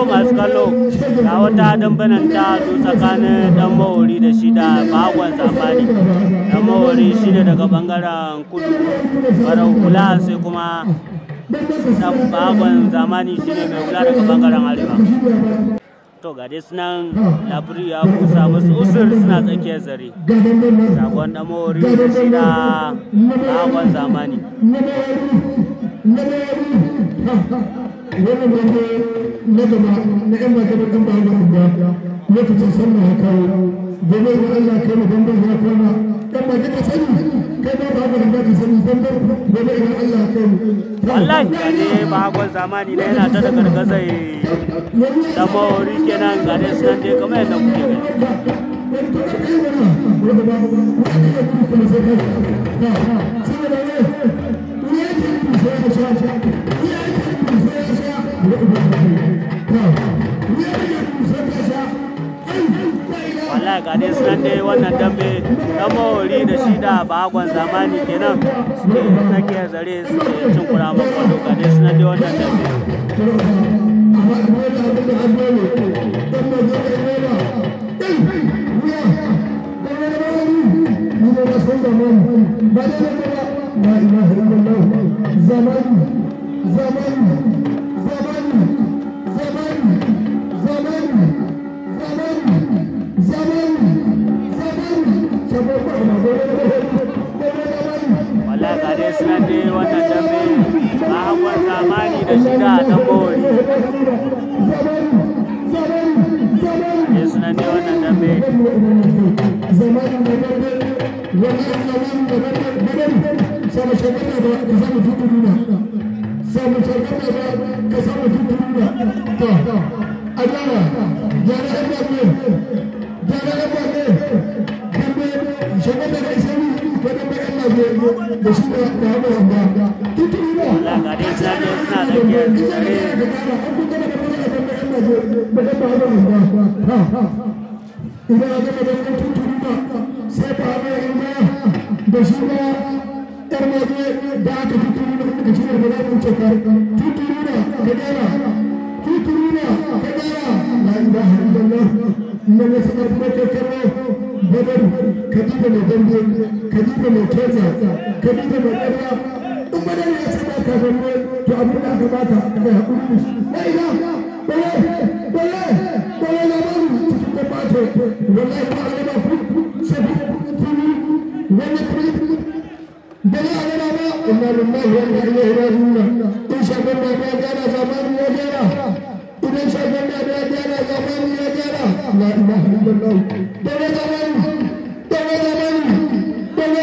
masu kallo ga wata dambanan ta zo tsakanin dan mawari da shi da bagon zamani dan mawari shi ne daga bangaren kudu farar hula sai kuma dan bagon zamani shi ne mai hula daga bangaren arewa to ga dai sunan labiri ya kusa musu usur suna tsakiyar zare shagon dan mawari da shi da bagon zamani wannan dambe na gaba na yan magabar ɗan bayan da lokacin sallah ya kawo gobe da Allah kai mu dambe ya kwana ɗan magabar ka sani kai ba ba ba da ka sani dambe gobe da Allah ya kai mu wallahi ga ne bagon zamani na yana ta da gargazai da mawari kenan ga dai sunan dai kamar yadda kuke gani wallahi ga dai sunan dai wannan dambe dan mawari da shi da bagon zamani kenan suke take zare suke cin kura makwado ga dai sunan dai wannan dambe لا إله إلا الله زمان زمان زمان زمان زمان زمان زمان wallahi ga dai sunan dai wannan dambe bagon zamani da shi da dan mawari dai sunan dai wannan dambe زمان زمان sama shagana da ka samu tutuna sama shagana da ka samu tutuna to a gyara gyara an ba ne gyara an ba ne dambe shagana da isani ko dambe an ba ne da shi da da hawa wanda tutuna wallahi ga dai sunan dai suna tsakiyar zare idan aka gaba da tutuna sai ka hawa wanda da shi da yar waje da aka tuturu da kuka cire da za mu ce ka tuturu da ka dara tuturu da ka dara la ilaha illallah nan ne sanar da ke kallo badar kadiba mai dambe kadiba mai keza kadiba mai ƙarya in badar ya saba ka dambe to abin da aka baka da hakuri la ilaha bale bale bale na bari cikin da bato wallahi ba a gaba ku sai tuni wannan tuni bari a gaba ba inna lillahi wa inna ilaihi raji'un in shagon da ya gyara zamani ya gyara idan shagon da ya gyara zamani ya gyara la ilaha illallah dole zamani dole zamani dole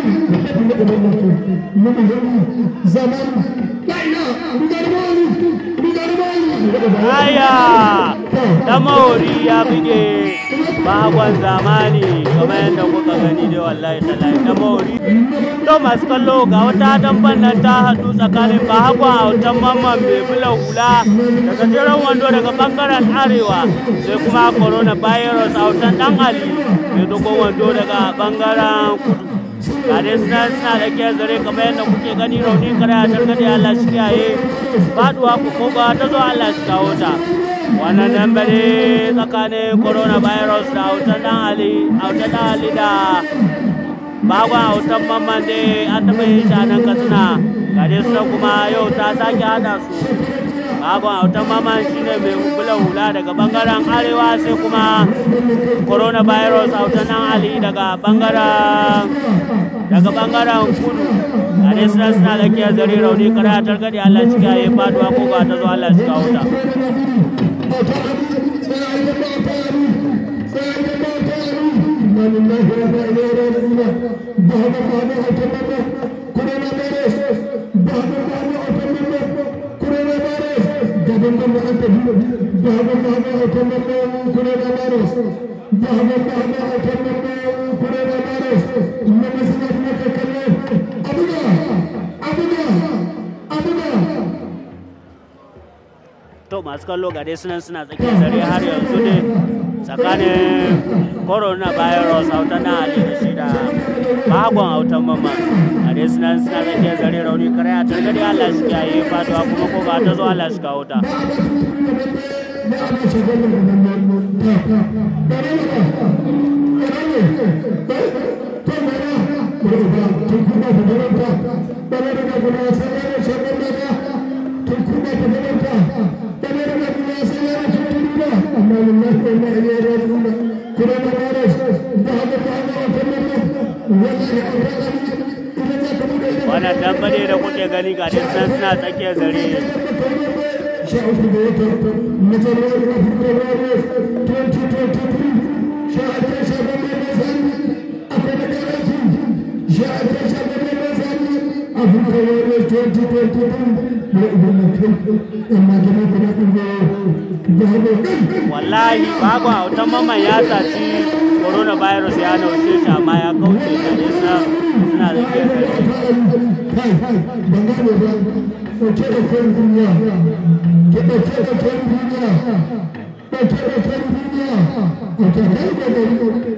zamani zamani la ilaha rigar mawani rigar mawani aya dan mawari ya buge bagon zamani kamar yadda kuka gani dai wallahi tallahi dan mawari to masu kallo ga wata damban nan ta haɗu tsakanin bahagwa a wutan mamman mai bula hula daga jiran wando daga bangaren arewa sai kuma corona virus a wutan dan ali mai dogon wando daga bangaren kudu ga dai suna suna da ke zare kamar yadda kuke gani rauni kare a targaɗe Allah shi kiyaye faduwa ku ko ba ta zo Allah shi kawo ta wannan dambare tsakanin coronavirus da autan dan ali autan dan ali da bagwa autan mamman dai an taɓa yin shi a nan katsina ga dai suna kuma yau ta sake hada su bagwa autan mamman shine mai hukula hula daga bangaren arewa sai kuma coronavirus autan dan ali daga bangaren daga bangaren kudu a dai suna suna da kiyar zare rauni kare a targaɗe Allah shi kiyaye faduwa ko ba ta zo Allah shi kawo ta to masu kallo ga dai sunan suna tsakiyar zare har yanzu ne tsakanin coronavirus autan na ali da shi da bagon autan mamma a dai sunan suna tsakiyar zare rauni kare a targaɗe allah shi kiyaye faduwa kuma ko ba ta zo allah shi kawo ta na ana shagon da nan nan ta ta bare ba bare ne to mara bare ba tun kuma da bare ta bare da kuma sai ya shagon da ta tun kuma da bare ta bare da kuma sai ya shagon da amma wallahi wallahi ne ya rabu da kuma da bare da haka ta ga ta nan wallahi an ga idan ya kuma da wannan dambare da kuke gani ga dai sun suna tsakiyar zare شعب بيوتر مثل فبراير 2023 شاهد شعب المثل أكون كراتي شاهد شعب المثل فبراير 2023 بإذن الله إما كما كنا نقول wallahi babu autan mamman ya saci coronavirus ya naushe shi amma ya kauce da nisa suna tsakiyar zare kai kai ban gane ba ɗauke da kwan duniya ke ɗauke da kwan duniya ɗauke da kwan duniya a ta kai da gari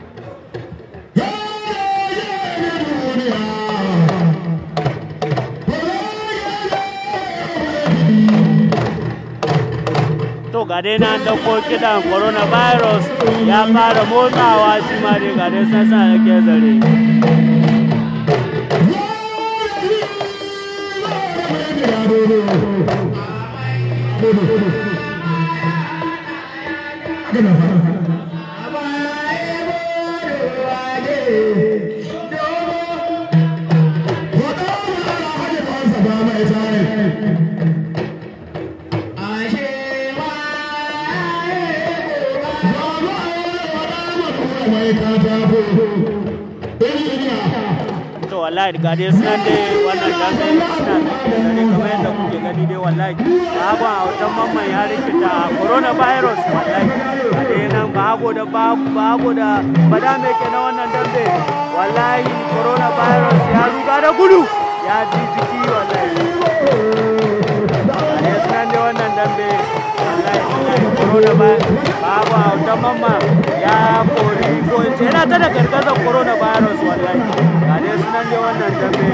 to ga dai na dauko kidan coronavirus ya fara motsawa shi ma dai ga dai sun sa tsakiyar zare to wallahi ga dai sunan dai wannan dambe suna tsakiyar zare kamar yadda kuke gani dai wallahi babu autan mamman ya rikita coronavirus wallahi ga dai nan babu da babu da bada mai ke na wannan dambe wallahi coronavirus ya ruga da gudu ya ji jiki wallahi ga dai sunan dai wannan dambe wallahi wallahi coronavirus babu autan mamman ya kori ko in ce yana ta da gargazar coronavirus wallahi ga dai sunan dai wannan dambe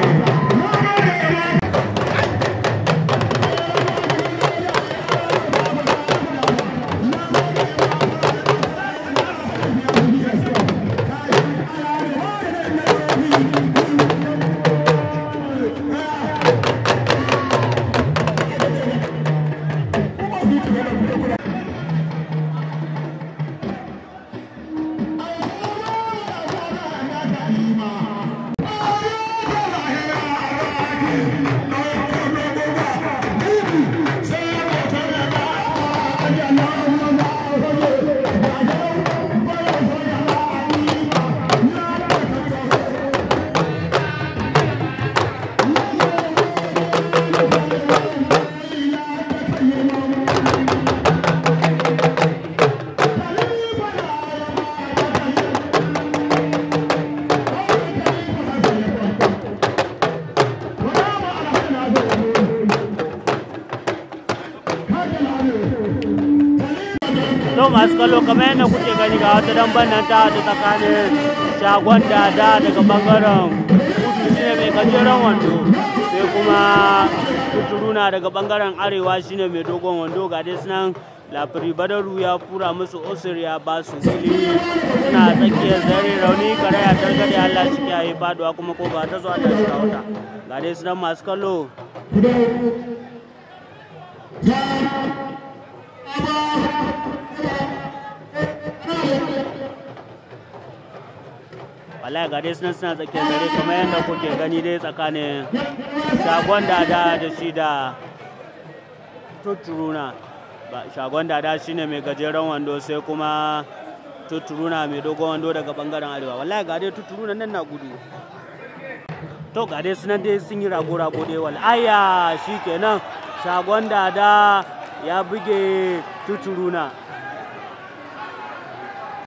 to masu kallo kamar yadda kuke gani ga wata damban nan ta haɗu tsakanin shagon dada daga bangaren kudu shine mai gajeren wando sai kuma kuturuna daga bangaren arewa shine mai dogon wando ga dai sunan lafiri badaru ya fura musu osir ya ba su fili suna tsakiyar zare rauni karaya targade allah shi kiyaye faduwa kuma ko ba ta zuwa ta shiga wuta ga dai sunan masu kallo wallahi ga dai suna suna tsakiyar dare kamar yadda kuke gani dai tsakanin shagon dada da shi da tutturuna shagon dada shine mai gajeren wando sai kuma tutturuna mai dogon wando daga bangaren arewa wallahi ga dai tutturuna nan na gudu to ga dai sunan dai sun yi rago-rago dai wallahi shi kenan shagon dada ya buge tutturuna